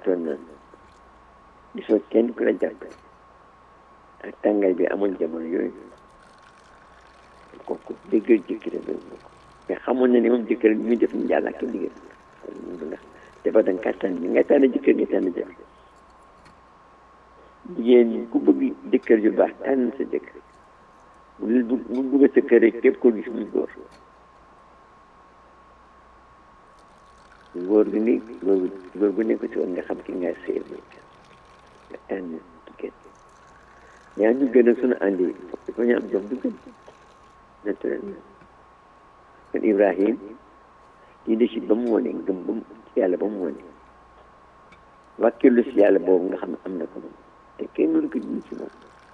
amutoon naan gisoo kenn ku la jàpp ak tàngaay bi amoon jamono yooyu kooku déggal jëkkëram boobu mais xamoon na ne moom jëkkër bi muy def ni yàlla ak liggéey ndax dafa da nga tànn bi nga tànn jëkkër nga tànn jabar jigéen ñi ku bëgg jëkkër ju baax tànn sa jëkkër bu bu bu bëgg sa kër rek képp ko gis muy góor góor gu ni góor gu góor gu nekk ci woon nga xam ki nga sëy nga tànn jigéen yaa ñu gën a sunu àndi dafa ñu am jom du gën naturellement kon Ibrahim lii de si ba mu wone gëm ba mu ci yàlla ba mu wone wàkkilu si yàlla boobu nga xam ne am na ko moom te kenn mënu ko ji ci moom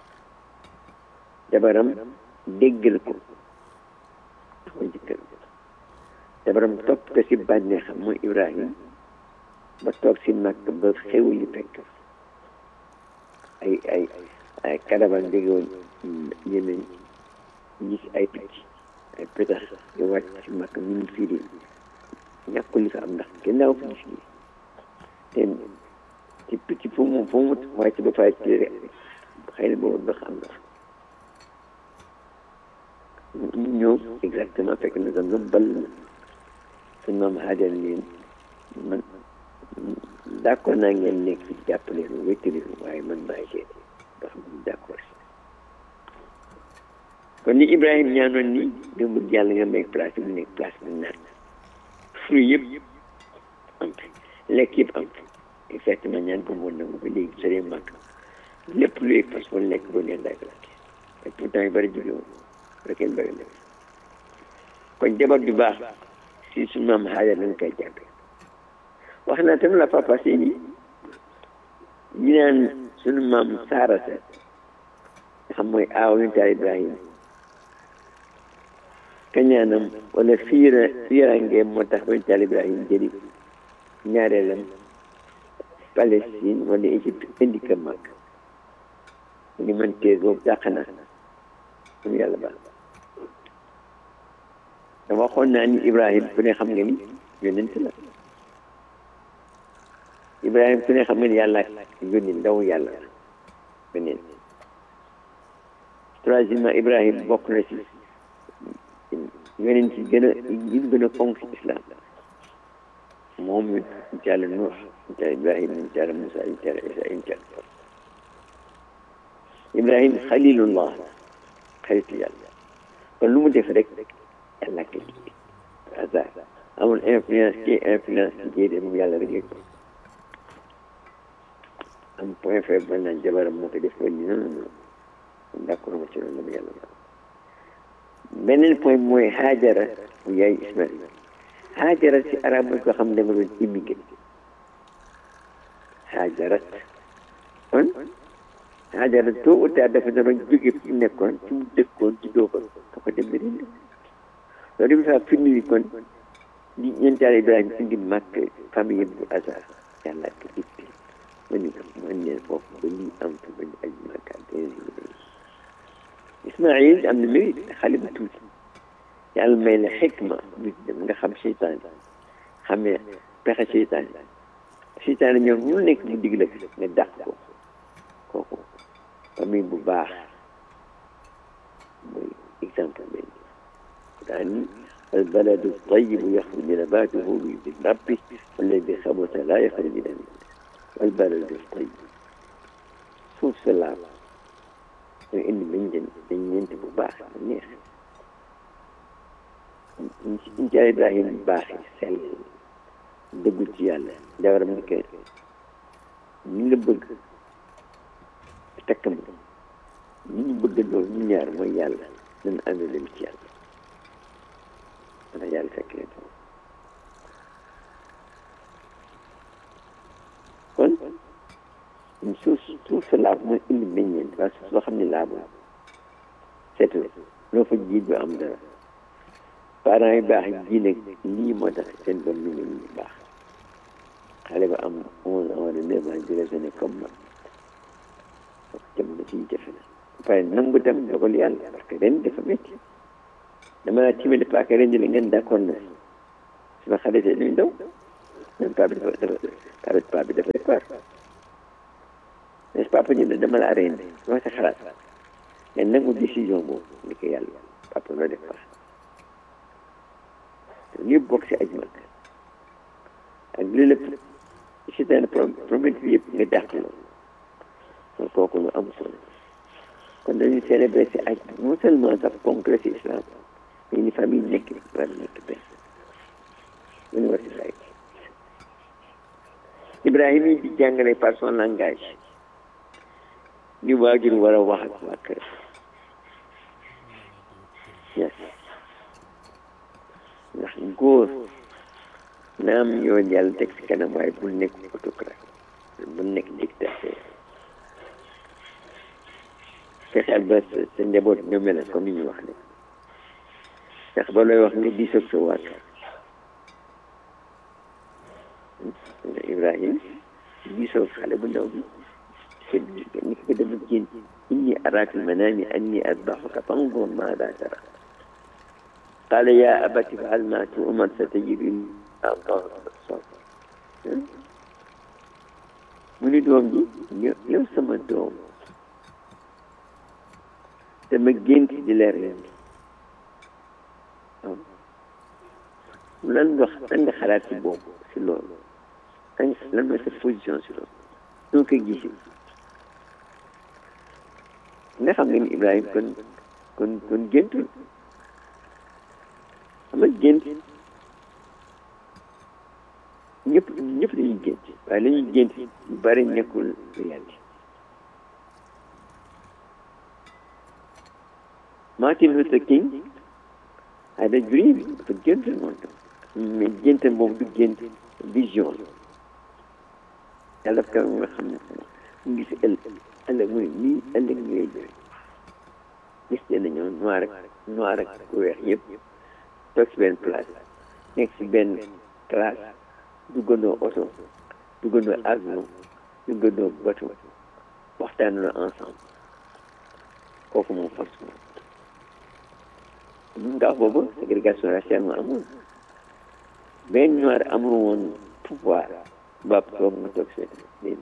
jabaram déggal ko ndax mooy jëkkër jabaram topp ko si bànneexam mooy Ibrahim ba toog si màkk ba xew li fekk ay ay ay karaban déggoon ñeneen gis ay picc ay pétax di wàcc si màkk ñu ngi firi ñàkkul li fa am ndax kenn daaw ko gis nii te ci picc fu mu fu mu wàcc ba fay ci rek xëy na boobu ndox am na ñu ñëw exactement fekk na zam zam ball na suñ maam xaajal leen man d'accord naa ngeen nekk ci jàppale lu wéttali waaye man maay seet ba xam ne d'accord si kon ni Ibrahima ñaanoon ni nga bëgg yàlla nga may place bi nekk place bi naan fruit yëpp am fi lekk yëpp am fi exactement ñaan ko moon nangu ba léegi sëree màkk lépp luy fas wala lekk boo neen daay plaqué te pourtant yu bëri jóge woon rek kenn bëri na kon jabar ju baax si su maam xaaja lañ koy jàppe wax naa tam la papa si ni ñu naan sunu maam saarata xam mooy aaw ñu taal Ibrahima kañaanam wala fiira fiirangeem moo tax ba ñu taal Ibrahima jëli ñaareelam Palestine wala Égypte indi ko mag ni man tee boobu dàq na mu yàlla baax dama waxoon naa ni Ibrahima ku ne xam nga ni yonent la Ibrahima ku ne xam nga ni yàlla yónni ndaw yàlla la beneen troisièmement Ibrahima bokk na ci yonent ci gën a yi gën a fonk ci islam moom it incha allah Nuux incha allah Ibrahima incha allah Moussa incha allah Isa incha allah Ibrahima xalilullah xaritu yàlla kon lu mu def rek yàlla ko ji hasard amul influence ci influence ci jéede moom yàlla rek yëg ko am point faible ba naan jabaram moo ko def ko ni non non non d'accord ma ci loolu la mu yàlla ba beneen point mooy Haajara mu yaay Ismaïl Haajara ci arab mooy ko xam ne nga doon immigré Haajarat kon Haajara tôt ou tard dafa doon jóge fi mu nekkoon ci mu dëkkoon ci doo ko da ko dem beneen loolu dafa faa firnde ni kon li ñeentaale Ibrahima indi màkk famille bu hasard yàlla ko dicté ma ni ma ne foofu ba lii am fa ba ñu aj màkka Ismaïl am na mérite xale bu tuuti yàlla may la xikma nit dem nga xam seytaan xamee pexe seytaan seytaan ñoom ñu nekk mu dig la nga dàq ko kooku famille bu baax mooy exemple benn daani البلد الطيب يخرج نباته بإذن ربه والذي خبث لا يخرج نباته والبلد الطيب suuf sa laab mooy indi meññeen meññeent bu baax bu neex incha Ibrahima baax sell dëggu ci yàlla jawaram ni que ñi la bëgg takk ma ñi ñu bëgg loolu ñu ñaar mooy yàlla nañ ànd leen ci yàlla ndax yàlla fekk leen kon suuf suuf sa laab mooy indi meññeent waaye suuf soo xam ne laabul seetu loo fa jiit du am dara parents yi baax ji nag lii moo tax seen doom mi ngi ñu baax xale ba am onze ans wala neuf ans di raisonné comme man jamono ci jafe na pare nangu tam dogal yàlla parce que ren dafa métti dama laa timale paaka ren la ngeen d'accord na suma xale te duñ daw même paa bi dafa dafa paa bi paa bi dafay peur mais papa ñu ne dama la rendi dama sa xalaat mais nangu décision boobu ni ko yàlla papa loo def paa ñëpp bokk si aj mag ak li lépp si daan promesse bi yëpp nga dàq loolu kon kooku lu am solo kon dañuy célébrer si aj non seulement sax concret si islam mais ni famille nekk war nekk benn lu ñu war si say Ibrahima yi di jàngale par son langage ni waajur war a wax ak waa kër yes ndax góor naam yow yàlla teg si kanam waaye bul nekk autocrate bul nekk dictateur fexeel ba sa sa njaboot nga mel comme ni ñu wax ne ndax ba looy wax nga diisoog sa waa kër Ibrahim diisoog xale bu ndaw bi ni ko dafa génn inni araaka al-manaami anni adbahuka fanzur maadaa taraa قال يا أبت افعل ما تؤمر ستجدني الله الصبر mu ni doom ji yow sama doom dama gént di la rendi waaw lan nga lan nga xalaat si boobu si loolu lan lan mooy sa position si loolu noo koy gisee nga xam nga ni Ibrahima kon kon kon géntul xam nga gént ñëpp ñëpp dañuy gént waaye la ñuy gént yu bari nekkul réalité Martin Luther King had a dream dafa gént moom tam mais gént boobu du gént vision yàlla daf ko nga xam ne mu gis ëllëg ëllëg mu ne nii ëllëg ñu lay jëriñ gis nañoo noir ak noir ak weex yëpp toog si benn place nekk si benn classe duggandoo oto duggandoo avion duggandoo bateau waxtaanandoo ensemble kooku moom force moom ndax boobu ségrégation raciale moo amoon benn noir amul woon pouvoir baab toog nga toog seen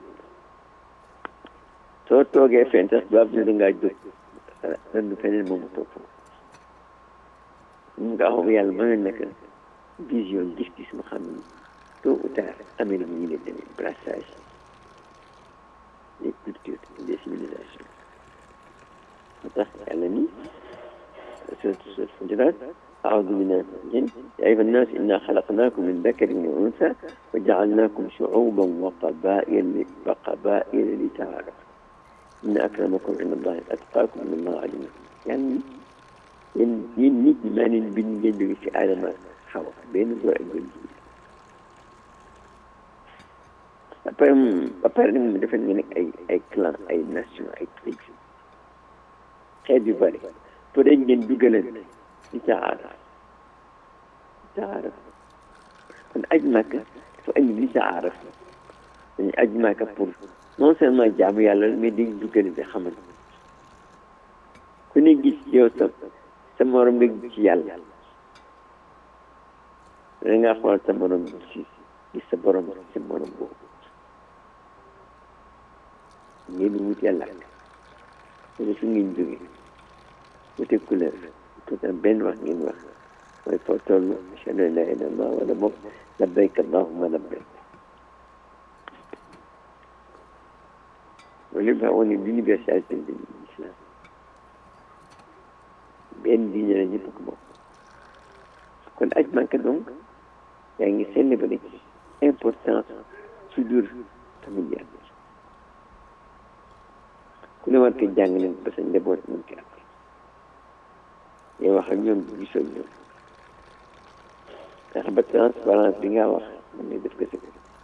soo toogee fen sax baab ne dangaa jóg lan feneen moom toog foofu nga xam yàlla mën na nekk vision gis-gis mu xam ni tôt ou tard Amérique ñu ngi demee brassage des cultures des civilisations moo tax yàlla ni سورة الفجرات أعوذ بالله من الجن يا أيها الناس إنا خلقناكم من ذكر وأنثى وجعلناكم شعوبا وقبائل وقبائل لتعارفوا إن أكرمكم عند الله أتقاكم من الله عليم يعني yéen yéen nit ñi maa leen bind ngeen jóge ci aadama xawa benn góor ak benn jigéen après ba pare nag mu defal nga nekk ay ay clan ay nation ay tribus xeet yu bëri pour dañ ngeen dugaleen di taaraf taaraf kon aj màkk dafa andi li taaraf dañu aj màkk pour non seulement jaamu yàlla mais dañ duggale di xamal ku ne gis yow sa sa morom nga gis ci yàlla da nga xool sa morom gis gis sa borom sa morom boobu ngeen wut yàlla wala fu ngeen jóge wute couleur tout un benn wax ngeen wax mooy foo toll ashhadu an la ilaha illallah wala moom labbayk allahumma labbayk loolu yëpp wane l'universalité de l'islam benn diine la ñëpp ko bokk kon aj Makka donc yaa ngi célébré importance soudure familiale ku ne war ko jàng leen ba sa njaboot mën ko am yow wax ak ñoom di gisoo ñoom ndax ba transparence bi nga wax mën ne def ko si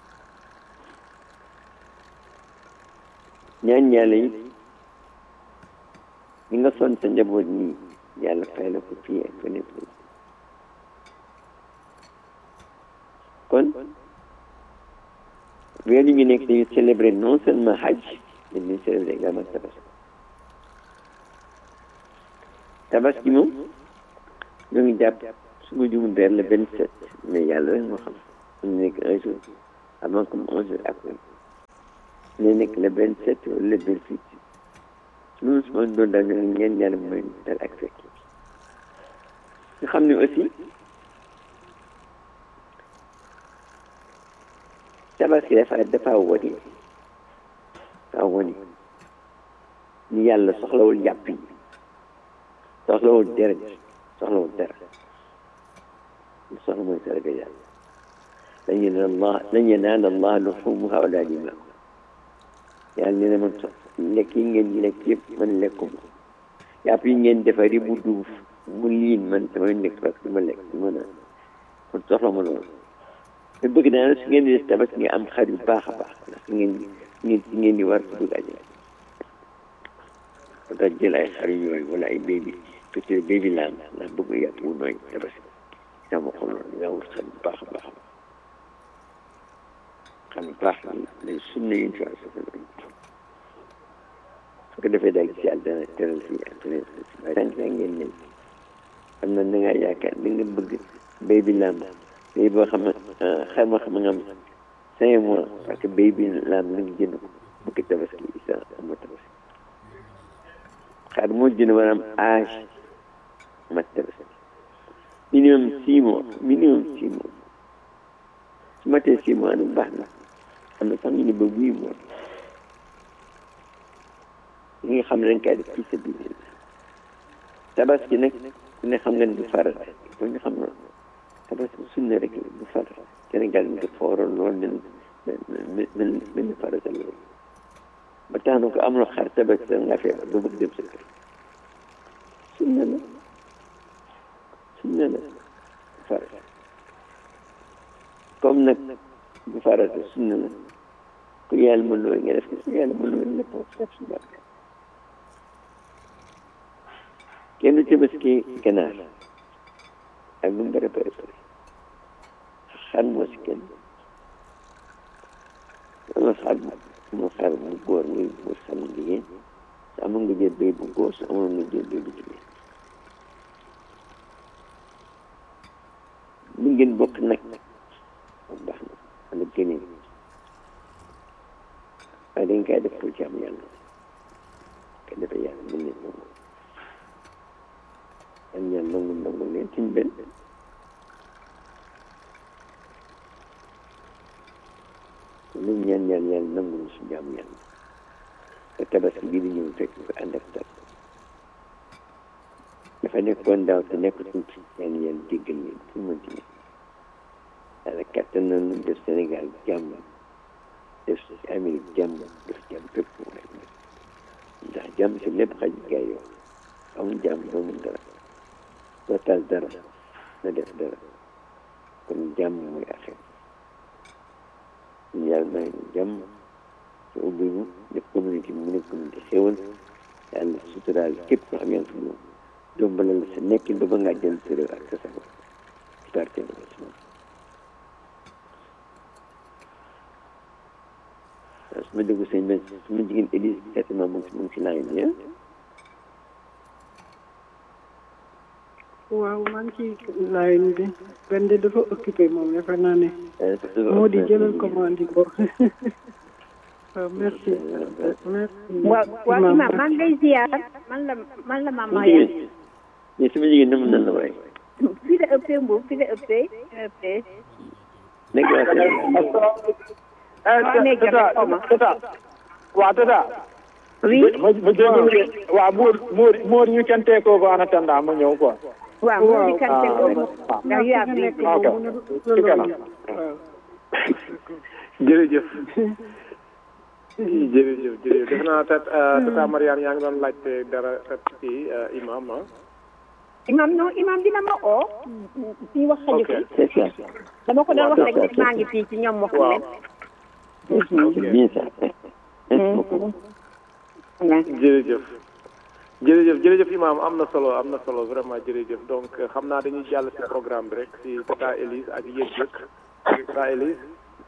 ñaan yàlla yi ñi nga son sa njaboot nii yàlla fay la ko fii ak feneen kon weer yi ñu nekk dañu célébrer non seulement hajj mais dañu célébrer également tabaski tabaski moom ñoo ngi jàpp su ma jumul vers le vingt sept mais yàlla rek moo xam am nekk un jour avant comme onze heures après ne nekk le vingt sept wala le vingt huit loolu su ma doon daal ñu ñeen yàlla mooy dal ak fekk nga xam ne aussi tabaski dafa dafa woni dafa woni ni yàlla soxlawul yàpp yi soxlawul deret soxlawul dara soxla mooy sarga yàlla lan yanaala Allah lan yanaala Allah luhumuha wala dimaaha yàlla nee na man lekk yi ngeen di lekk yëpp man lekkuma yàpp yi ngeen defari bu duuf mu liin man damay nekk parce que ma lekk du ma naan kon soxla ma loolu te bëgg naa su ngeen di def tabaski nga am xar yu baax a baax ndax su ngeen ngeen si ngeen di war ko dugg àjjana ba tax jël ay xar yooyu wala ay bébi peut-être bébi laam ndax bëgg yàpp wu nooy tabaski sama xol loolu nga wut xar yu baax a baax xam yu baax lay sunna yi incha allah su ko defee daal ci àddana teral si àddana si tànk ngeen ne xam na da ngaa yaakaar da nga bëgg béy bi làmb béy boo xam ne xar ma xam nga am cinq mois parce que béy bi làmb la nga jënd ko bëgg tabaski isa ama tabaski xar moo jënd war am âge mat tabaski minimum six mois minimum six mois su matee six mois nag baax na am na sax ñu ne ba huit mois li nga xam ne dañ koy def ci sa biir tabaski nag ku ne xam nga ne du farata il ñu xam loolu tabaski sunna rek la du farata Sénégal ñu ko fooroon lool mel mel mel farata loolu ba tax na ko amuloo xar tabaski da nga feebar ba bëgg dem sa kër sunna la sunna la du farata comme nag du farata sunna la ku yàlla mën loolu nga def ko su yàlla mën loolu lépp def si barke kenn tabaski ganaar ak lu mu bëri bëri bëri xar moo si kenn wala xar moo xar bu góor muy bu xar bu jigéen su amoon nga jël béy bu góor su amoon nga jël béy bu jigéen li ngeen bokk nag moom baax na wala gënee waaye dañ koy def pour jàmm yàlla ka defee yàlla mën leen nangu am ñaan nangu nangu leen ci benn lu ñaan ñaan yàlla nangu su jàmm yàlla te tabaski bi di ñëw fekk ko ànd ak tar dafa nekkoon daaw te nekkatul ci ñaan yàlla jéggal leen fu mën ci nekk yàlla kattan nañu def Sénégal jàmm def Amérique jàmm def jàmm fépp waaye ndax jàmm si lépp xaj gaay yoo amul jàmm doo mun dara doo taal dara na def dara kon jàmm mooy affaire ñu yàlla may jàmm te ubbi ñu def communauté mu nekk communauté xéwal yàlla suturaal képp ko xam yàlla fi moom dombalal sa nekkin ba ba ngaa jël sa réew ak sa sago ci barke na si moom su ma déglu sëñ ben su ma jigéen Élise certainement mu ngi mu ngi si laaj bi waaw maa ngi ci line bi benn de dafa occupé moom defe naa ne moo di jëlal commande yi boobu waaw merci merci waaw waaw imam maa ngi lay ziar man la man la maam Maya mais sama jigéen na mu nan la waay fii la ëppee mbuub fii la ëppee ëppee nekk waa Sénégal tata tata waaw tata oui ma ma jégalu de waaw Mour Mour Mour you can take over en attendant ma ñëw quoi. waaw moo di kan te loolu ndax yaa bi ok ci kanam. jërëjëf jërëjëf jërëjëf def naa tat tata Mariane yaa ngi doon laajte dara tat ci imam ah imam non imam dina ma oo fii wax xaju ok fi c'est ça dama ko doon wax rek ne maa ngi fii ci ñoom wax waaw c'est bien ça merci beaucoup jërëjëf jërëjëf jërëjëf imam am na solo am na solo vraiment jërëjëf donc xam naa dañuy jàll ci programme bi rek ci tata Élise ak yëg yëg tata Élise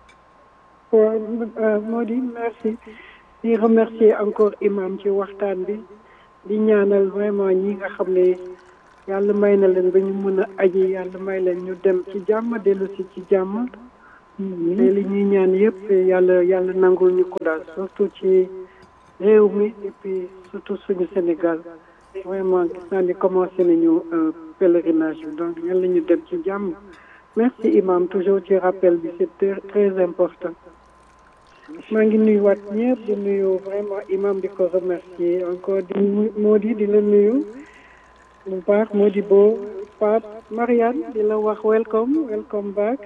waaw moo di merci di remercier encore imam ci waxtaan bi di ñaanal vraiment ñi nga xam ne yàlla may na leen ba ñu mën a aji yàlla may leen ñu dem ci jàmm dellu si ci jàmm te li ñuy ñaan yëpp yàlla yàlla nangul ñu ko daal surtout ci réew mi et puis surtout suñu Sénégal vraiment gis naa ni commencé nañu pèlerinage bi donc yàlla ñu dem ci jàmm merci imam toujours ci rappel bi c'est très important maa ngi nuyuwaat ñëpp di nuyu vraiment imam di ko remercier encore di moo di di la nuyu bu baax moo di boo Pape Marianne di la wax welcome welcome back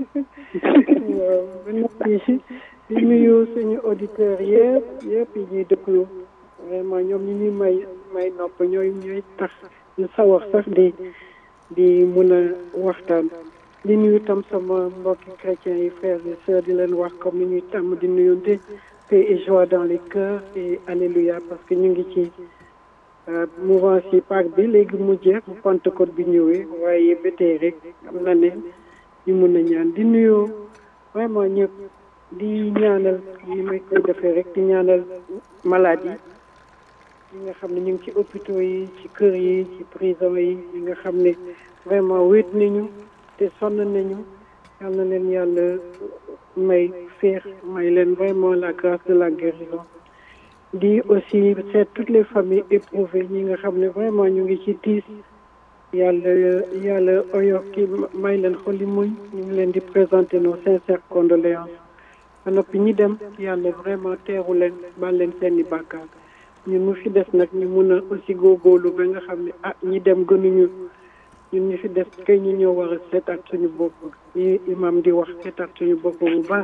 di nuyu suñu auditeurs yëpp yëpp yi ñuy déglu vraiment ñoom ñi ñuy may may nopp ñooy ñooy tax ñu sawar sax di di mun a waxtaan di nuyu tam sama mbokki chrétiens yi frères et sœurs di leen wax comme ni ñuy tàmm di nuyunte paix et joie dans les cœurs et alléluia parce que ñu ngi ci mouvance yi Pâques bi léegi mu jeex bu Pentecôte bi ñëwee waaye ba tey rek am na ne ñu mun a ñaan di nuyoo vraiment ñëpp di ñaanal ni may koy defee rek di ñaanal malade yi ñi nga xam ne ñu ngi ci hôpitaux yi ci kër yi ci prison yi ñi nga xam ne vraiment wéet nañu te sonn nañu yal na leen yàlla may féex may leen vraiment la grâce de la guérison di aussi seet toutes les familles éprouvées ñi nga xam ne vraiment ñu ngi ci tiis yàlla yàlla oyof ki may leen xoli muñ ñu ngi leen di présenter nos sincères condoléances ba noppi ñi dem yàlla vraiment teeru leen baal leen seeni bàkkaar ñun mu fi des nag ñu mun a aussi góorgóorlu ba nga xam ne ah ñi dem gënuñu ñun ñu fi des kay ñu ñëw war a seetaat suñu bopp yi imam di wax seetaat suñu bopp bu baax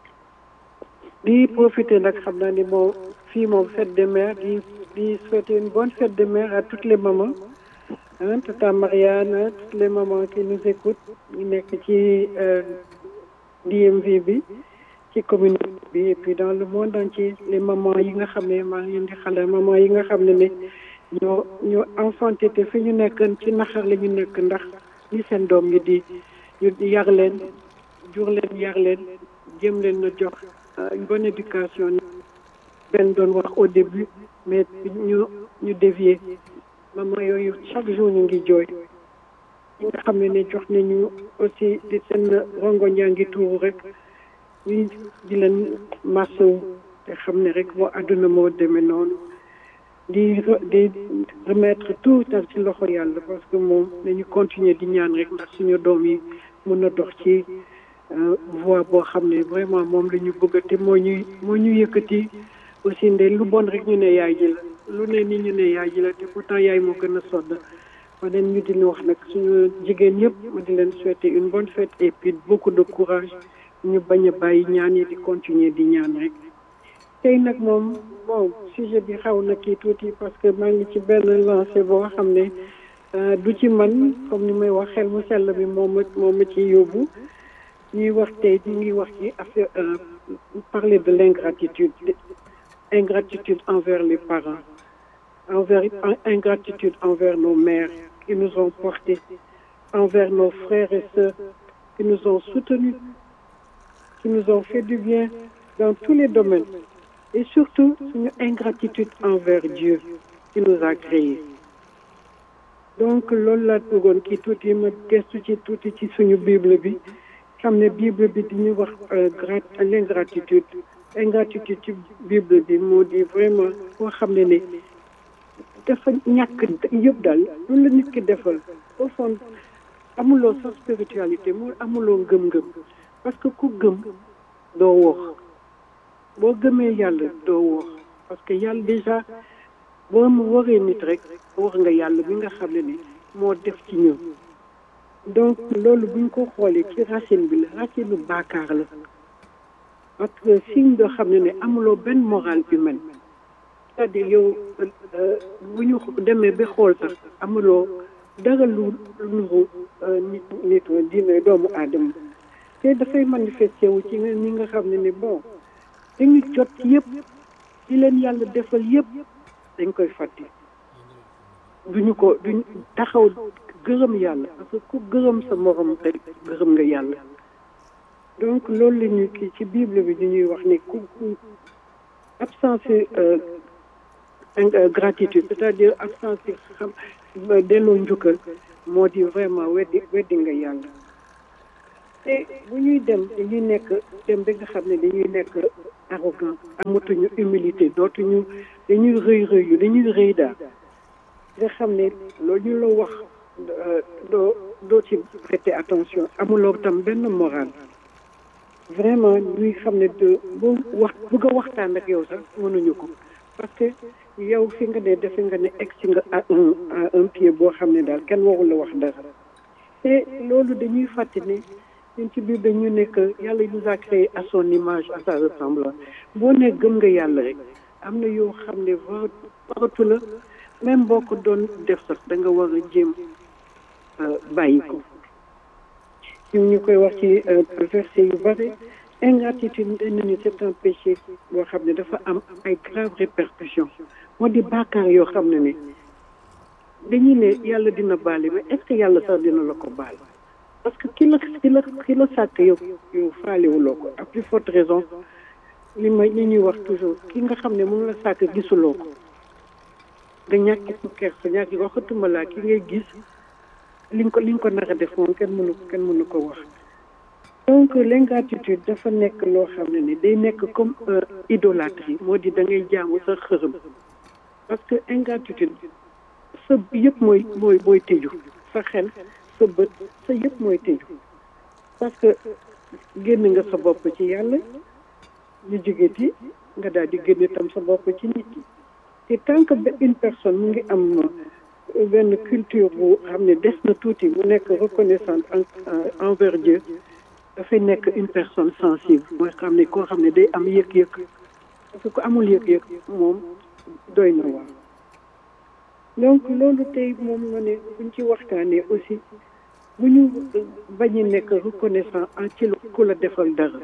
di profiter nag xam naa ni moom fii moom fête des mères di di souhaiter une bonne fête des mères à toutes les mamans ah tata Marianne toutes les mamans qui nous écoutent ñu nekk ci DMV bi ci communauté bi et puis dans le monde entier les mamans yi nga xam ne maa ngi leen di xale maman yi nga xam ne ne ñoo ñoo enfanté te fi ñu nekk ci naxar la ñu nekk ndax ñi seen doom yi di ñu yar leen jur leen yar leen jëm leen na jox une bonne éducation benn doon wax au début mais ñu ñu dévier maman yooyu chaque jour ñu ngi jooy ñi nga xam ne ne jox nañu aussi di seen rongoñ yaa ngi tuuru rek ñu di leen masawu te xam ne rek moo àdduna moo demee noonu di di remettre tout nag ci loxo yàlla parce que moom nañu continuer di ñaan rek ndax suñu doom yi mun a dox ci voie boo xam ne vraiment moom la ñu bëgg te moo ñuy moo ñu yëkkati aussi nde lu bon rek ñu ne yaay ji la lu ne ni ñu ne yaay ji la te pourtant yaay moo gën a sodd ma leen ñu di wax nag suñu jigéen yëpp ma di leen souhaiter une bonne fête et puis beaucoup de courage ñu bañ a bàyyi ñaan yi di continuer di ñaan rek tey nag moom bon sujet bi xaw na kii tuuti parce que maa ngi ci benn lancé boo xam ne du ci man comme ni may wax xel mu sell bi moom ma moom ma ci yóbbu ñuy wax tey ñu ngi wax ci affaire parler de l'ingratitude ingratitude envers les parents envers ingratitude envers nos mères qui nous ont portés envers nos frères et sœurs qui nous ont soutenus qui nous ont fait du bien dans tous les domaines et surtout suñu ingratitude envers Dieu qui nous a créés donc loolu laa bëggoon kii tuuti ma gestu ci tuuti ci suñu bible bi xam ne bible bi di ñu wax grat l'ingratitude ingratitude ci bible bi moo di vraiment koo xam ne ne dafa ñàkk yëpp daal loolu la nit ki defal au fond amuloo sa spiritualité mu amuloo ngëm-ngëm parce que ku gëm doo woox boo gëmee yàlla doo woox parce que yàlla déjà boo mu waree nit rek wax nga yàlla bi nga xam ne ni moo def ci ñun donc loolu buñ ko xoolee ci racine bi la racine bu baakaar la parce que signe doo xam ne ne amuloo benn morale humaine c'est-à-dire yow bu ñu demee ba xool sax amuloo dara lu nuru nit nit dina doomu aadama te dafay manifesté wu ci ñi nga xam ne ne bon dañu jot yëpp ci leen yàlla defal yëpp dañ koy fàtte duñu ko duñ taxaw gërëm yàlla parce que ku gërëm sa morom rek gërëm nga yàlla donc loolu la ñu kii ci bible bi di ñuy wax ne ku ku absence gratitude c'est-à-dire absence xam delloo njukkal moo di vraiment weddi weddi nga yàlla te bu ñuy dem dañuy nekk dem ba nga xam ne dañuy nekk arrogant amatuñu humilité dootuñu dañuy rëy rëy yu dañuy rëy daal nga xam ne loolu ñu la wax doo doo ci prêter attention amuloo tam benn moral vraiment ñuy xam ne de boo wax bëgg a waxtaan ak yow sax mënuñu ko parce que yow fi nga ne defe nga ne egg si nga à un à un pied boo xam ne daal kenn warul la wax dara te loolu dañuy fàtte ne ñun ci biir dañu nekk yàlla nous a créé à son image à sa ressemblance boo ne gëm nga yàlla rek am na yoo xam ne war waratu la même boo ko doon def sax da nga war a jéem bàyyi ko ñun ñu koy wax ci verset yu bare ingratitude dañ ni c'est un péché boo xam ne dafa am ay graves répercussions moo di bàkkaar yoo xam ne ne dañuy ne yàlla dina baale mais est-ce que yàlla sax dina la ko baal parce que ki la ki la ki la sàkk yow yow faalewuloo ko à plus forte raison li ma li ñuy wax toujours ki nga xam ne moom la sàkk gisuloo ko nga ñàkk ko kersa ñàkk waxatuma laa ki ngay gis li nga ko li nga ko nar a def moom kenn mënu kenn mënu ko wax donc l'ingratitude dafa nekk loo xam ne ni day nekk comme idolâtrie moo di da ngay jaamu sa xërëm parce que ingratitude sa yëpp mooy mooy mooy tëju sa xel sa bët sa yëpp mooy tëju parce que génn nga sa bopp ci yàlla ñu jógeti nga daal di génn tam sa bopp ci nit ñi te tant que une personne mu ngi am benn culture bu xam ne des na tuuti mu nekk reconnaissante envers Dieu dafay nekk une personne sensible mooy xam ne koo xam ne day am yëg-yëg parce que ku amul yëg-yëg moom doy na waar donc loolu tey moom ma ne buñ ci waxtaanee aussi bu ñu bañ a nekk reconnaissant en ci ku la defal dara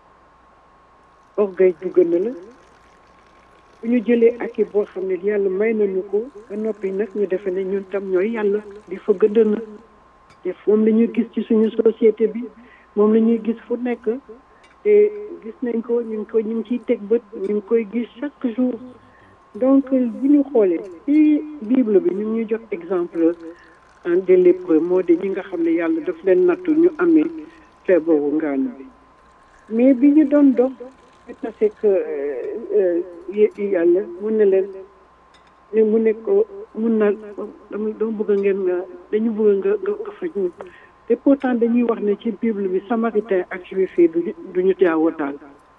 orgueil dugg na la bu ñu jëlee ak i boo xam ne yàlla may nañu ko ba noppi nag ñu defe ne ñun tam ñooy yàlla di fa gëdd na te moom la ñuy gis ci suñu société bi moom la ñuy gis fu nekk te gis nañ ko ñu ngi ko ñu ngi ciy teg bët ñu ngi koy gis chaque jour donc bu ñu xoolee ci bible bi ñu ngi ñuy jox exemple en des lépreux moo di ñi nga xam ne yàlla daf leen nattu ñu amee feebaru ngaan bi mais bi ñu doon dox tase que yàlla mun na leen ne mu ne ko mun na dama dama bëgg ngeen dañu bëgg nga nga nga faj ñu te pourtant dañuy wax ne ci bible bi samaritain ak juif yi duñu duñu jaawoo daal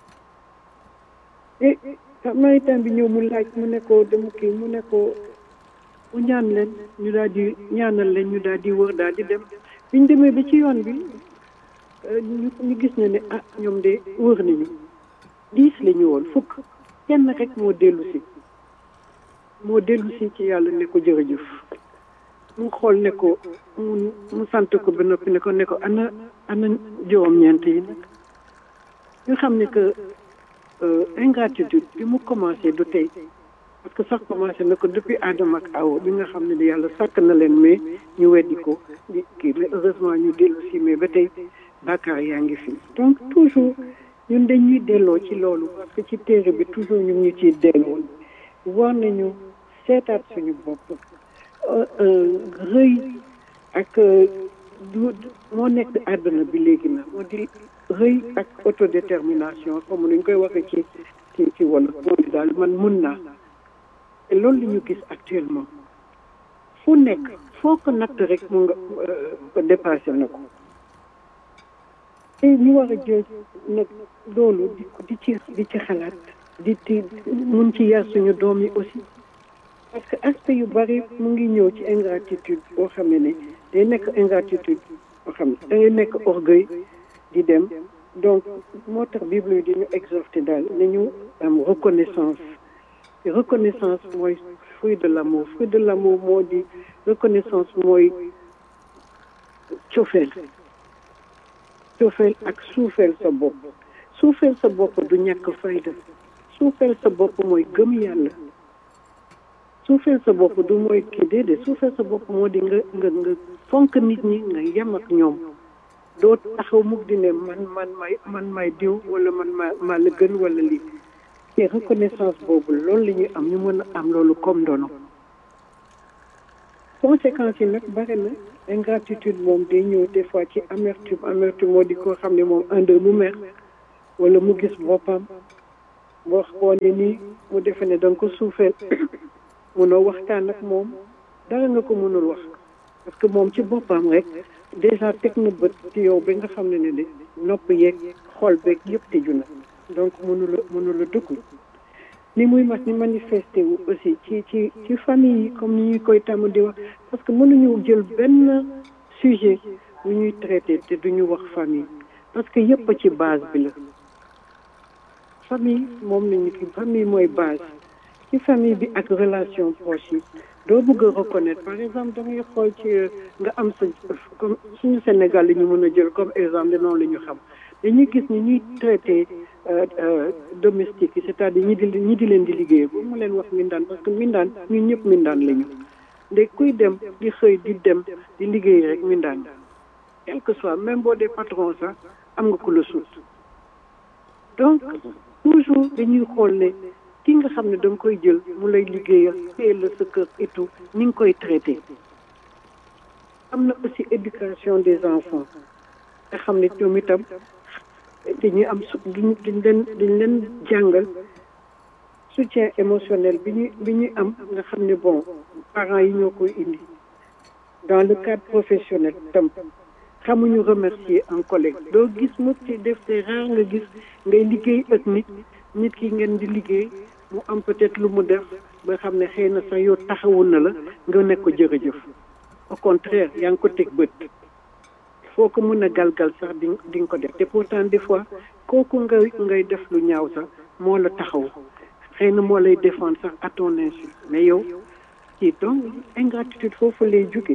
te samaritain bi ñëw mu laaj mu ne ko dama kii mu ne ko mu ñaan leen ñu daal di ñaanal leen ñu daal di wër daal di dem biñ demee ba ci yoon bi ñu ñu gis ne ne ah ñoom de wër nañu diis la ñu woon fukk kenn rek moo dellu si moo dellu si ci yàlla ne ko jërëjëf mu xool ne ko mu mu sant ko ba noppi ne ko ne ko ana ana juróom-ñeent yi nag ñu xam ne que ingratitude bi mu commencé du tey parce que sax commencé na ko depuis Adama ak Awa bi nga xam ne yàlla sàkk na leen mais ñu weddi ko di kii mais heureusement ñu dellu si mais ba tey bàkkaar yaa ngi fi donc toujours ñun dañuy delloo ci loolu parce que ci téere bi toujours ñu ngi ciy delloo war nañu seetaat suñu bopp rëy ak du moo nekk àdduna bi léegi na moo di rëy ak autodétermination comme ni ñu koy waxee ci ci ci wolof moo di daal man mun naa te loolu la ñu gis actuellement fu nekk foo ko natt rek mu nga ko dépassé na ko te ñu war a jël nag loolu di di ci di ci xalaat di ci mun ci yar suñu doom yi aussi parce que aspect yu bari mu ngi ñëw ci ingratitude boo xam ne ne day nekk ingratitude boo xam ne da ngay nekk orgueil di dem donc moo tax bible yi di ñu exhorté daal nañu am reconnaissance te reconnaissance mooy fruit de l'amour fruit de l'amour moo di reconnaissance mooy cofeel cofeel ak suufeel sa bopp suufeel sa bopp du ñàkk fayda suufeel sa bopp mooy gëm yàlla suufeel sa bopp du mooy kii déedéet suufeel sa bopp moo di nga nga nga fonk nit ñi nga yem ak ñoom doo taxaw mukk di ne man man may man may diw wala man ma maa la gën wala lii te reconnaissance boobu loolu la ñuy am ñu mën a am loolu comme ndono conséquences yi nag bare na ingratitude moom day ñëw des fois ci amertume amertume moo di koo xam ne moom un mu mer wala mu gis boppam boo xoolee nii mu defe ne da nga ko suufeel munoo waxtaan ak moom dara nga ko mënul wax parce que moom ci boppam rek déjà teg na bët ci yow ba nga xam ne ne de nopp yeeg xol beeg yëpp tëju na donc mënula mënula dëkku ni muy mas ni manifesté wu aussi ci ci ci famille yi comme ni ñuy koy tàmm di wax parce que mënuñu jël benn sujet bu ñuy traité te duñu wax famille parce que yëpp ci base bi la famille moom lañu ki famille mooy base ci famille bi ak relation proche yi doo bëgg a reconnaître par exemple da ngay xool ci nga am sa comme suñu Sénégal li ñu mën a jël comme exemple noonu la ñu xam dañuy gis ni ñuy traité domestique yi c'est-à-dire ñi di ñi di leen di liggéey bu mu leen wax mindaan parce que mindaan ñun ñëpp mindaan lañu ndeg kuy dem di xëy di dem di liggéey rek mindaan quel que soit même boo dee patron sax am nga ku la suut donc toujours dañuy xool ne ki nga xam ne da nga koy jël mu lay liggéeyal téye la sa kër et tout ni nga koy traité am na aussi éducation des enfants nga xam ne ñoom itam dañuy am su duñ duñ leen duñ leen jàngal soutien émotionnel bi ñuy bi ñuy am nga xam ne bon parents yi ñoo koy indi dans le cadre professionnel tam xamuñu remercier un collègue doo gis mu ci def c'est rare nga gis ngay liggéey ak nit nit ki ngeen di liggéey mu am peut-être lu mu def ba xam ne xëy na sax yow taxawul na la nga nekk ko jërëjëf au contraire yaa ngi ko teg bët foo ko mën a galgal sax di di nga ko def te pourtant des fois kooku ngay ngay def lu ñaaw sax moo la taxaw xëy na moo lay défendre sax à ton insu mais yow ci donc ingratitude foofu lay jóge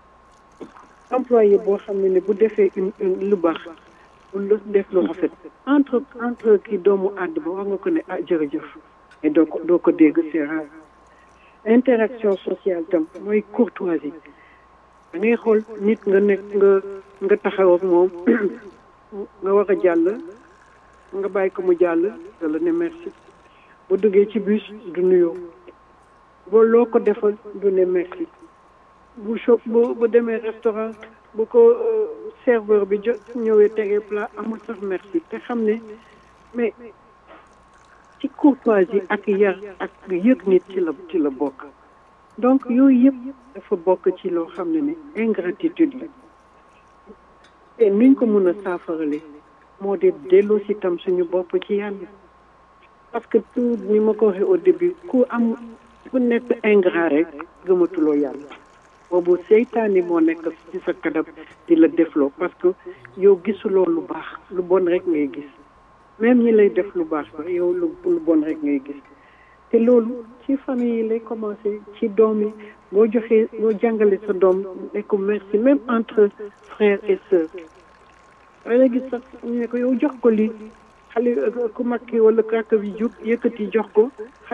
employé boo xam ne ne bu defee une lu baax bu la def lu rafet entre entre kii doomu àdd ba wax nga ko ne ah jërëjëf mais doo ko doo ko dégg c'est rare interaction sociale tam mooy courtoisie da ngay xool nit nga nekk nga nga taxaw ak moom nga war a jàll nga bàyyi ko mu jàll da la ne merci bu duggee ci bus du nuyoo boo loo ko defal du ne merci bu cho bu bu demee restaurant bu ko serveur bi jot ñëwee tegee plat amul sax merci te xam ne mais ci courtoisie ak yar ak yëg nit ci la ci la bokk donc yooyu yëpp dafa bokk ci loo xam ne ne ingratitude la te nuñ ko mën a saafarale moo di delloo si tam suñu bopp ci yàlla parce que tout ni ma ko waxee au début ku am ku nekk ingrat rek gëmatuloo yàlla boobu seytaani moo nekk ci sa kanam di la defloo parce que yow gisuloo lu baax lu bon rek ngay gis même ñi lay def lu baax sax yow lu lu bon rek ngay gis te loolu ci famille yi lay commencé ci doom yi boo joxee boo jàngale sa doom ne ko merci même entre frères et sœurs danga gis sax ñu ne ko yow jox ko lii xale ku mag ki wala rakk bi jug yëkkati jox ko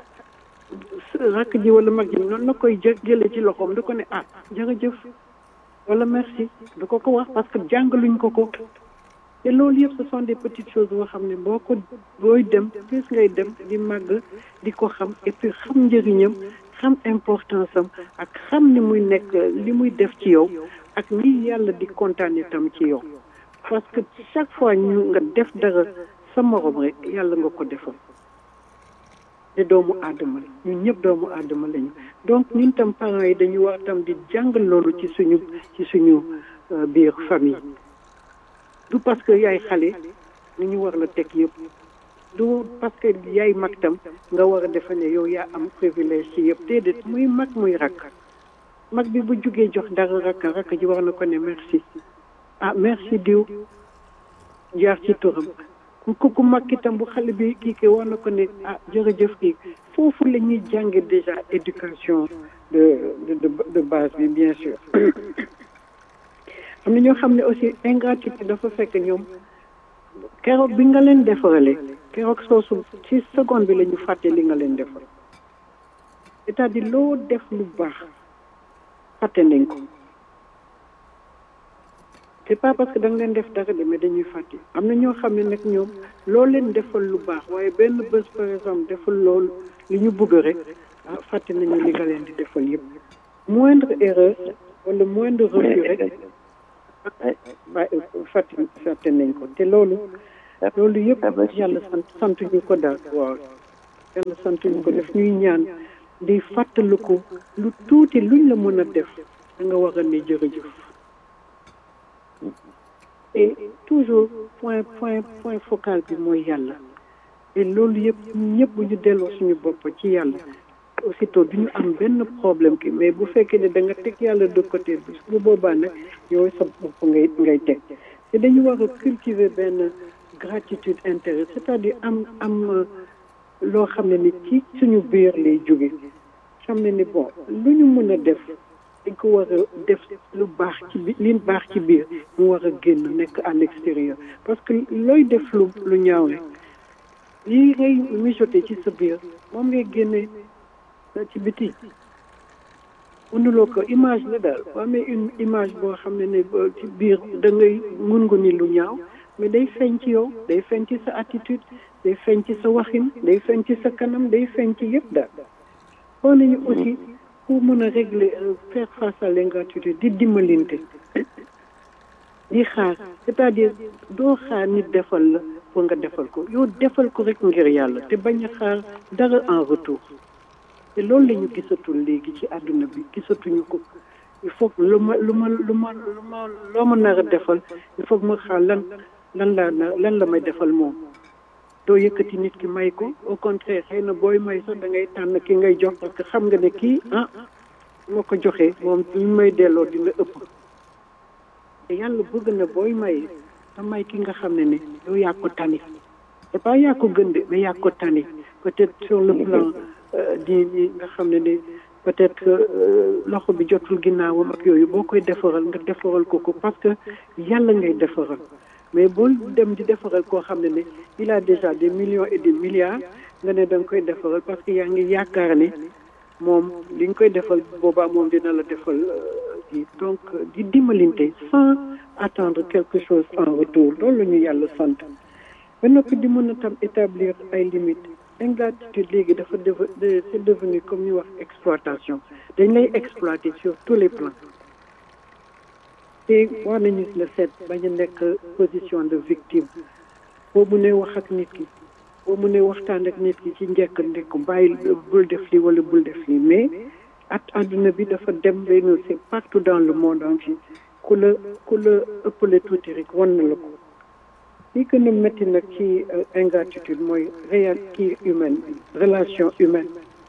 rakk ji wala mag ji noonu na koy jë jëlee ci loxoom du ko ne ah jërëjëf wala merci du ko ko wax parce que jàngaluñ ko ko te loolu yëpp ce sont des petites choses boo xam ne boo ko booy dem plus ngay dem di màgg di ko xam et puis xam njëriñam xam importance am ak xam ni muy nekk li muy def ci yow ak ni yàlla di kontaane tam ci yow parce que chaque fois ñu nga def dara sa morom rek yàlla nga ko defal te doomu aadama la ñun ñëpp doomu aadama lañu donc ñun tam parents yi dañu war tam di jàngal loolu ci suñu ci suñu biir famille du parce que yaay xale ni ñu war la teg yëpp du parce que yaay mag tam nga war a defe ne yow yaa am privilège ci yëpp déedéet muy mag muy rakk mag bi bu jugee jox dara rakk rakk ji war na ko ne merci ah merci diw jaar ci turam ku ku mag itam bu xale bi kii ke war na ko ne ah jërëjëf kii foofu la ñuy jànge déjà éducation de de de base bi bien sûr am na ñoo xam ne aussi ingratitude dafa fekk ñoom keroog bi nga leen defarale keroog soosu ci seconde bi la ñu fàtte li nga leen defal c'est-à-dire loo def lu baax fàtte nañ ko c'est pas parce que da nga leen def dara de mais dañuy fàtte am na ñoo xam ne nag ñoom loo leen defal lu baax waaye benn bés par exemple defal loolu li ñu bëgg rek ah fàtte nañu li nga leen di defal yëpp moindre erreur wala moindre refus rek ba fàtte fàtte nañ ko te loolu loolu yëpp yàlla sant sant ñu ko daal waaw yàlla sant ñu ko def ñuy ñaan di fàttaliku lu tuuti luñ la mën a def da nga war a ne jërëjëf et toujours point point point focal bi mooy yàlla et loolu yëpp ñëpp bu ñu delloo suñu bopp ci yàlla aussitôt du ñu am benn problème ki mais bu fekkee ne da nga teg yàlla de côté bi bu boobaa nag yow sa bopp ngay ngay teg te dañu war a cultiver benn gratitude intérieure c'est-à-dire am am loo xam ne ni ci suñu biir lay jóge xam ne ni bon lu ñu mën a def dañ ko war a def lu baax ci bi li baax ci biir mu war a génn nekk à l'extérieur parce que looy def lu lu ñaaw rek lii ngay mijoté ci sa biir moom ngay génne ci biti mënuloo ko image la daal boo amee une image boo xam ne ne ci biir da ngay mun nga ni lu ñaaw mais day feeñ ci yow day feeñ ci sa attitude day feeñ ci sa waxin day feeñ ci sa kanam day feeñ ci yëpp daal xool nañu aussi pour mën a régler faire face à l'ingratitude di dimbalinte di xaar c'est-à-dire doo xaar nit defal la pour nga defal ko yow defal ko rek ngir yàlla te bañ a xaar dara en retour te loolu la ñu gisatul léegi ci àdduna bi gisatuñu ko il faut que lu ma lu ma lu ma lu ma loo ma nar a defal il faut que ma xaar lan lan laa na lan la may defal moom doo yëkkati nit ki may ko au contraire xëy na booy may sax da ngay tànn ki ngay jox parce que xam nga ne kii ah moo ko joxee moom li may delloo dina ëpp te yàlla bëgg na booy may te may ki nga xam ne ne yow yaa ko tani c'est pas yaa ko gën de mais yaa ko tani peut-être sur le plan di di nga xam ne ne peut-être que loxo bi jotul ginnaawam ak yooyu boo koy defaral nga defaral ko ko parce que yàlla ngay defaral mais bul dem di defaral koo xam ne ne il a déjà des millions et des milliards nga ne da nga koy defaral parce que yaa ngi yaakaar ne moom li nga koy defal boobaa moom dina la defal kii donc di dimbalinte sans attendre quelque chose en retour loolu la ñu yàlla sant ba noppi di mën a tam établir ay limites ingratitude léegi dafa def c'est devenu comme ñu wax exploitation dañ lay exploiter sur tous les plans te war nañu la seet bañ a nekk position de victime boo mu ne wax ak nit ki boo mu ne waxtaan ak nit ki ci njëkk ndekk bàyyi bul def lii wala bul def lii mais at àdduna bi dafa dem benn c'est partout dans le monde entier ku la ku la ëppale tuuti rek wan na la ko li gën a métti nag ci ingratitude mooy réel kii humaine bi relation humaine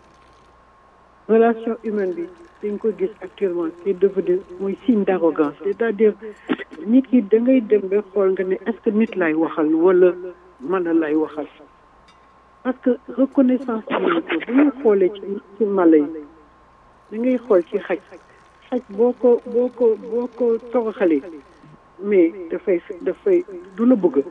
relation humaine bi dañ ko gis actuellement c'est devenu mooy signe d'arrogance c'est-à-dire nit ki da ngay dem ba xool nga ne est-ce que nit lay waxal wala mala lay waxal parce que reconnaissance nañu ko bu ñu xoolee ci ci mala yi da ngay xool ci xaj xaj boo ko boo ko boo ko toroxalee mais dafay dafay du la bëgg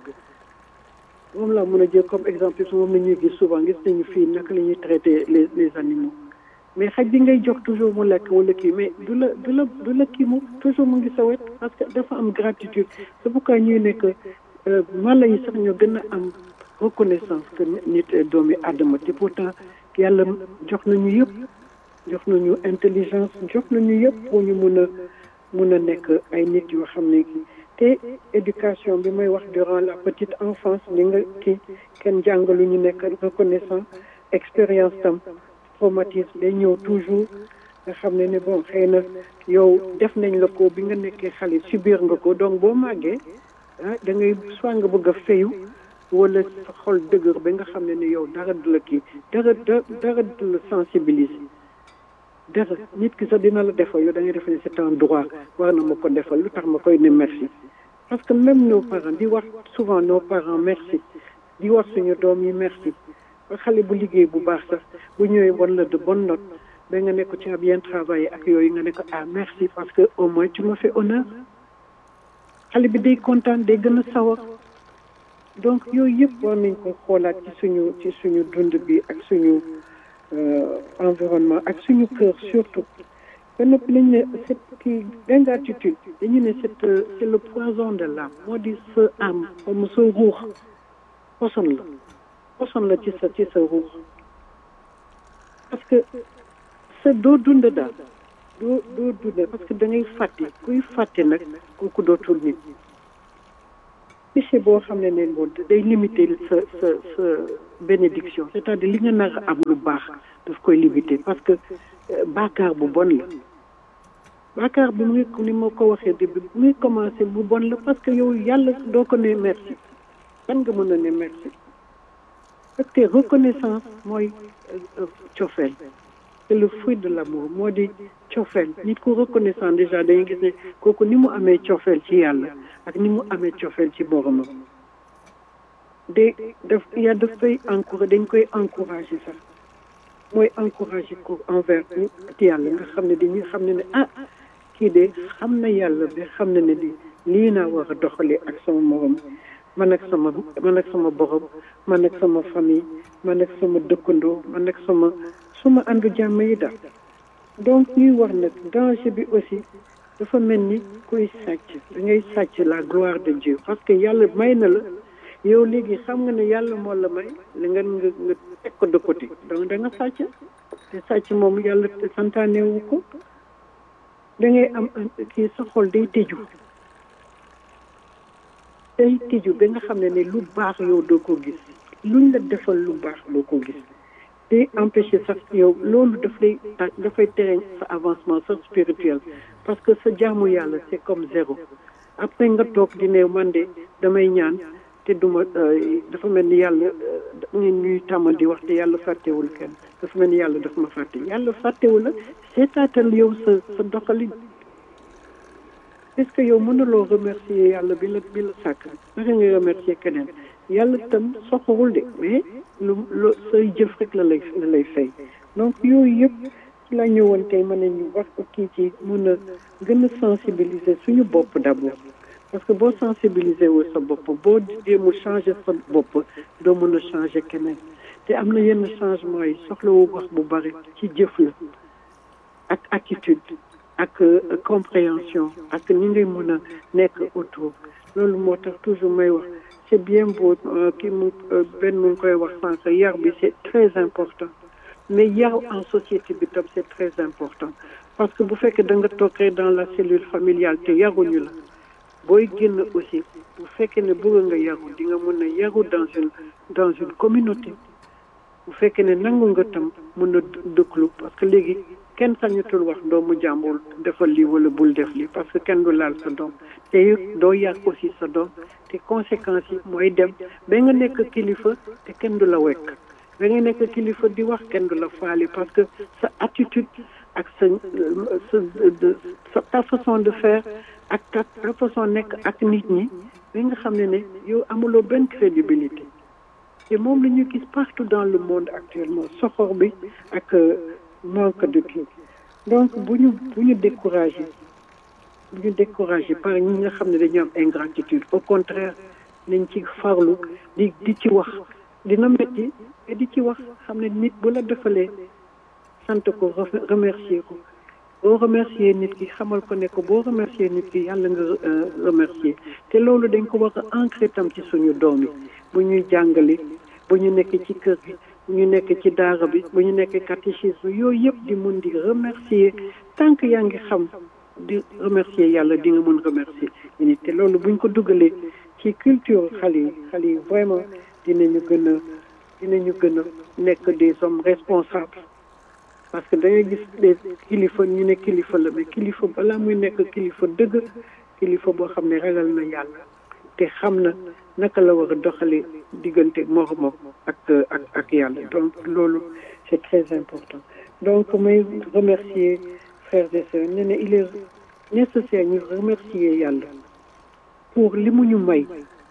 moom laa mën a jël comme exemple su moom la ñuy gis souvent gis nañu fii naka la ñuy traiter les les animaux mais xaj bi ngay jox toujours mu lekk wala kii mais du la du la du la kii mu toujours mu ngi sa wet parce que dafa am gratitude c'est pourquoi ñuy nekk mala yi sax ñoo gën a am reconnaissance que nit doomi àddama te pourtant yàlla jox nañu yëpp jox nañu intelligence jox nañu yëpp pour ñu mun a mun a nekk ay nit yoo xam ne te éducation bi may wax durant la petite enfance li nga kii kenn jàngalu ñu nekk reconnaissant expérience tam traumatisme day ñëw toujours nga xam ne ne bon xëy na yow def nañ la ko bi nga nekkee xale subir nga ko donc boo màggee ah da ngay soit nga bëgg a fayu wala sa xol dëgër ba nga xam ne ne yow dara du la kii dara dara du la sensibiliser dara nit ki sax dina la defal yow da ngay def ne c'est un droit war na ma ko defal lu tax ma koy ne merci parce que même nos parents di wax souvent nos parents merci di wax suñu doom yi merci ba xale bu liggéey bu baax sax bu ñëwee wan la de bonne note ba nga ne ko tu as bien travaillé ak yooyu nga ne ko ah merci parce que au moins tu me fais honneur xale bi day kontaan day gën a sawar donc yooyu yëpp war nañ ko xoolaat ci suñu ci suñu dund bi ak suñu environnement ak suñu kër surtout ba noppi lañ ne cette kii ingratitude dañu ne c'est c'est le poison de l'âme moo di sa âme comme sa ruux poson la poson la ci sa ci sa ruux parce que sa doo dund daal doo doo dundee parce que da ngay fàtte kuy fàtte nag kooku dootul nit péché boo xam ne ne moom day limiter sa sa sa bénédiction c'est-à-dire li nga nar a am lu baax daf koy limiter parce que baakaar bu bon la baakaar bi muy ni ma ko waxee début bi muy commencé bu bon la parce que yow yàlla doo ko ne merci kan nga mën a ne merci parce que reconnaissance mooy cofeel c'est le fruit de l'amour moo di cofeel nit ku reconnaissant déjà dañuy gis ne kooku ni mu amee cofeel ci yàlla ak ni mu amee cofeel ci boromam de daf yaa daf koy encouragé dañ koy encouragé sax mooy encouragé ko envers ci yàlla nga xam ne dañuy xam ne ne ah kii de xam na yàlla bi xam na ne di lii naa war a doxalee ak sama morom man ak sama man ak sama borom man ak sama famille man ak sama dëkkandoo man ak sama suma àndu jàmm yi daal donc ñuy wax nag danger bi aussi dafa mel ni kuy sàcc da ngay sàcc la gloire de Dieu parce que yàlla may na la yow léegi xam nga ne yàlla moo la may li nga nga nga teg ko de côté donc da nga sàcc te sàcc moom yàlla te santaanewu ko da ngay am kii sa xol day tëju day tëju ba nga xam ne ne lu baax yow doo ko gis luñ la defal lu baax doo ko gis day empêcher sax yow loolu daf lay dafay tere sa avancement sax spirituel parce que sa jaamu yàlla c'est comme zéro après nga toog di ne man de damay ñaan te duma dafa mel ni yàlla ñun ñuy tàmm di wax te yàlla fàttewul kenn dafa mel ni yàlla dafa ma fàtte yàlla fàttewul la seetaatal yow sa sa doxalin est-ce que yow mënuloo remercier yàlla bi la bi la sàkk naka nga remercier keneen yàlla tam soxorul de mais lu lu say jëf rek la lay la lay fay donc yooyu yëpp ci la ñëwoon tey mën nañu wax ko kii ci mun a gën a sensibiliser suñu bopp d'abord parce que boo sensibiliser wu sa bopp boo jéemul changer sa bopp doo mën a changer keneen te am na yenn changement yi soxlawu wax bu bari ci jëf la ak attitude ak compréhension ak ni ngay mën a nekk autour loolu moo tax toujours may wax c'est bien beau kii mu benn mu ngi koy wax sànq yar bi c'est très important mais yar en société bi tam c'est très important parce que bu fekkee da nga toog rek dans la cellule familiale te yaruñu la booy génn aussi bu fekkee ne bëgg nga yaru di nga mën a yaru dans une dans une communauté bu fekkee ne nangu nga tam mën a dëkklu parce que léegi kenn sañatul wax doomu jàmbur defal lii wala bul def lii parce que kenn du laal sa doom te doo yar aussi sa doom te conséquences yi mooy dem ba nga nekk kilifa te kenn du la wekk ba nga nekk kilifa di wax kenn du la faali parce que sa attitude ak sa sa ta façon de faire ak ta ta façon nekk ak nit ñi ba nga xam ne ne yow amuloo benn crédibilité te moom la ñu gis partout dans le monde actuellement soxor bi ak manque de kii donc bu ñu bu ñu découragé bu ñu découragé par ñi nga xam ne dañu am ingratitude au contraire nañ ci farlu di di ci wax dina métti te di ci wax xam ne nit bu la defalee sant ko remercier ko boo remercier nit ki xamal ko ne ko boo remercier nit ki yàlla nga remercier te loolu dañ ko war a ancré tam ci suñu doom yi bu ñuy jàngale bu ñu nekk ci kër gi bu ñu nekk ci daara bi bu ñu nekk catéchisme yooyu yëpp di mun di remercier tant que yaa ngi xam di remercier yàlla di nga mun remercier nit te loolu buñ ko dugalee ci culture xale yi xale yi vraiment dinañu gën a dinañu gën a nekk des hommes responsables parce que da ngay gis des kilifa ñu ne kilifa la mais kilifa balaa muy nekk kilifa dëgg kilifa boo xam ne ragal na yàlla te xam na naka la war a doxalee diggante moromam ak ak ak yàlla donc loolu c'est très important donc may remercier frères et sœurs ne ne il est nécessaire ñu remercier yàlla pour li mu ñu may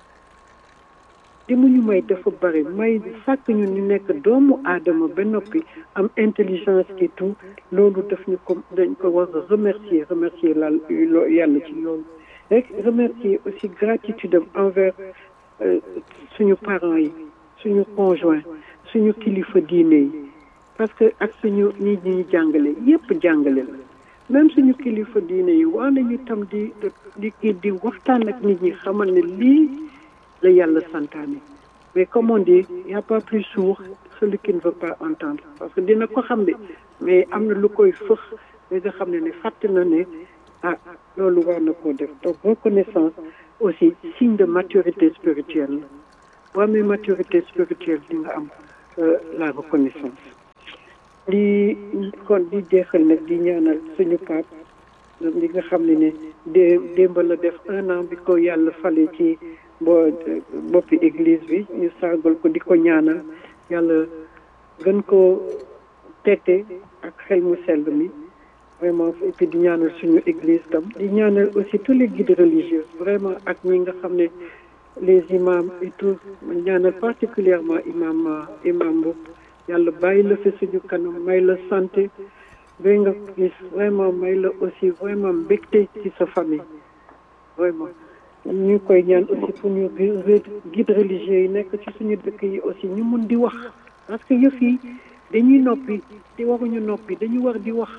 li mu ñu may dafa bari may sàkk ñu ni nekk doomu aadama ba noppi am intelligence et tout loolu daf ñu ko dañ ko war a remercier remercier la yàlla ci loolu rek remercier aussi gratitude am envers suñu parents yi suñu conjoint suñu kilifa diine yi parce que ak suñu ñi ñuy jàngale yépp jàngale la même suñu kilifa diine yi waa nañu tam di di kii di waxtaan ak nit ñi xamal ne lii la yàlla santaane mais comme on dit y a pas plus sourd celui qui ne veut pas entendre parce que dina ko xam ne mais am na lu koy fëx mais nga xam ne ne fàtte na ne ah loolu war na koo def donc reconnaissance aussi signe de maturité spirituelle la boo amee maturité spirituelle di nga am la reconnaissance li kon di jeexal nag di ñaanal suñu paap li nga xam ne ne dé démb la def un an bi ko yàlla fale ci bo boppi église bi ñu sargal ko di ko ñaanal yàlla gën ko tete ak xel mu sell mi vraiment et puis di ñaanal suñu église tam di ñaanal aussi tous les guides religieux vraiment ak ñi nga xam ne les imams et tout ñaanal particulièrement imam imam Mboup yàlla bàyyi la fi suñu kanam may la santé ba nga gis vraiment may la aussi vraiment mbégte ci sa famille vraiment ñu koy ñaan aussi pour ñu guide religieux yi nekk ci suñu dëkk yi aussi ñu mun di wax parce que yëf yi dañuy noppi te waruñu noppi dañu war di wax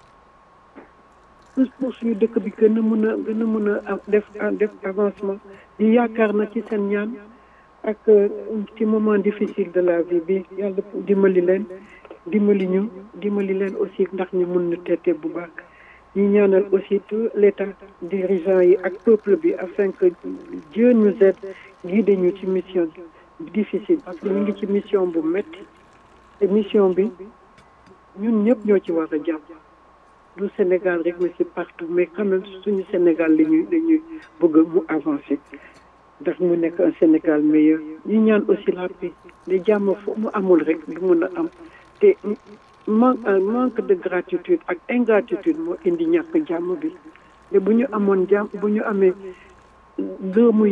pour suñu dëkk bi gën a mën a gën a mën a def def avancement di yaakaar na ci seen ñaan ak ci moment difficile de la vie bi yàlla dimbali leen dimbali ñu dimbali leen aussi ndax ñu mun na teete bu baax ñu ñaanal aussi tout l'état dirigeant yi ak peuple bi afin que Dieu nous aide guide ñu ci mission difficile parce que ñu ngi ci mission bu métti te mission bi ñun ñëpp ñoo ci war a jàpp du Sénégal rek mais c'est partout mais quand même suñu Sénégal la ñuy la ñuy bëgg mu avancer ndax mu nekk un Sénégal meilleur ñu ñaan aussi la paix de jàmm fu mu amul rek du mun a am te manque manque de gratitude ak ingratitude moo indi ñàkk jàmm bi te bu ñu amoon jàmm bu ñu amee gëmu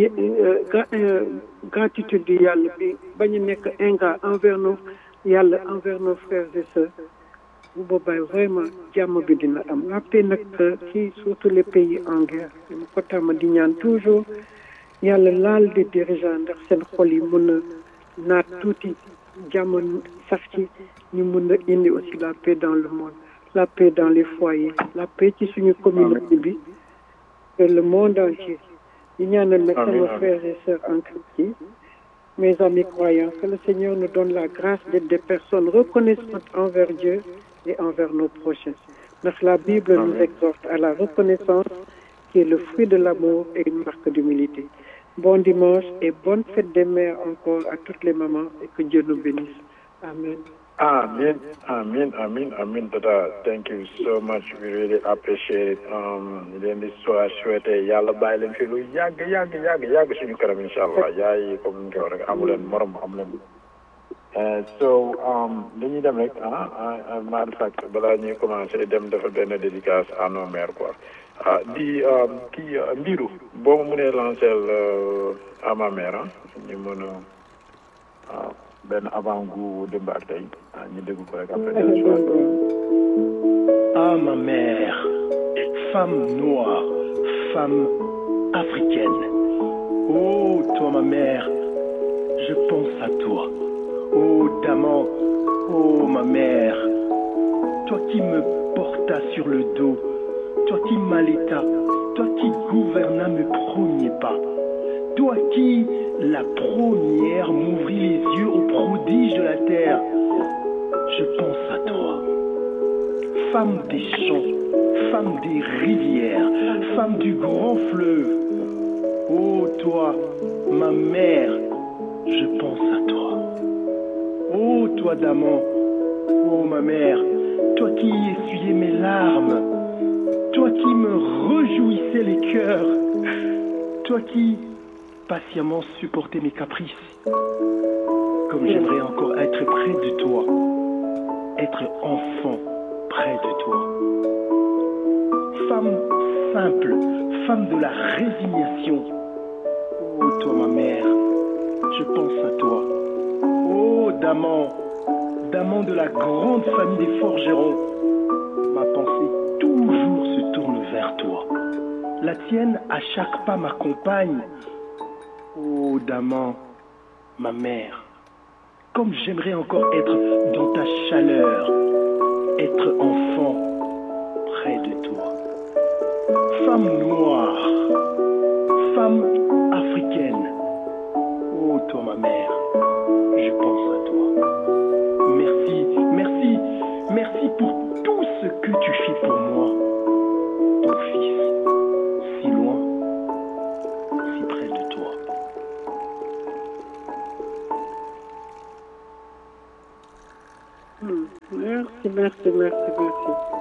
gratitude du yàlla bi bañ a nekk ingrat envers nos yàlla envers nos frères et sœurs bu boobaa vraiment jàmm bi dina am la paix nag ci surtout les pays en guerre dama ko tàmm di ñaan toujours yàlla laal di dirigeant ndax seen xol yi mun a naat tuuti jàmm sax ci ñu mun a indi aussi la paix dans le monde la paix dans les foyers la paix ci suñu communauté bi et le monde entier di ñaanal nag sama frères et sœurs en Christ mes amis croyants que le Seigneur nous donne la grâce d'être des personnes reconnaissantes envers Dieu et envers nos prochains ndax la Bible nous exhorte à la reconnaissance qui est le fruit de l'amour et une marque d'humilité bon dimanche et bonne fête des mères encore à toutes les mamans et que Dieu nous bénisse. Amen. Amen, amen, amen, amen, Tata. Thank you so much. We really appreciate it. Um, leen di soo souhaité yàlla bàyyi leen fi lu yàgg yàgg yàgg yàgg suñu kanam incha allah yaay comme ni nga ko rek amu leen morom amu leen. so dañuy dem rek ah matter of fact balaa ñuy commencé dem dafa benn dédicace à nos mères quoi. ah di kii mbiru boo ma mënee lancer à ma mère ñu mën a benn avant gu démb ak tey ñu dégg ko rek après. Ah ma mère, femme noire, femme africaine. Oh toi ma mère, je pense à toi. Oh Daman, oh ma mère, toi qui me portas sur le dos toi qui m'allaita, toi qui gouvernas mes premiers pas, toi qui, la première, m'ouvrit les yeux aux prodiges de la terre, je pense à toi. Femme des champs, femme des rivières, femme du grand fleuve, ô toi, ma mère, je pense à toi. Ô toi, Daman, ô ma mère, toi qui essuyais mes larmes, toi qui me réjouissais les cœurs, toi qui patiemment supportais mes caprices, comme j'aimerais encore être près de toi, être enfant près de toi. Femme simple, femme de la résignation, oh toi ma mère, je pense à toi. Oh Daman, Daman de la grande famille des forgerons, ma pensée toujours se tourne vers toi. La tienne à chaque pas m'accompagne. Oh Daman, ma mère, comme j'aimerais encore être dans ta chaleur, être enfant près de toi. Femme noire, femme africaine, oh toi ma mère, je pense à toi. Merci, merci, merci pour tout ce que tu fais pour moi. merci merci merci merci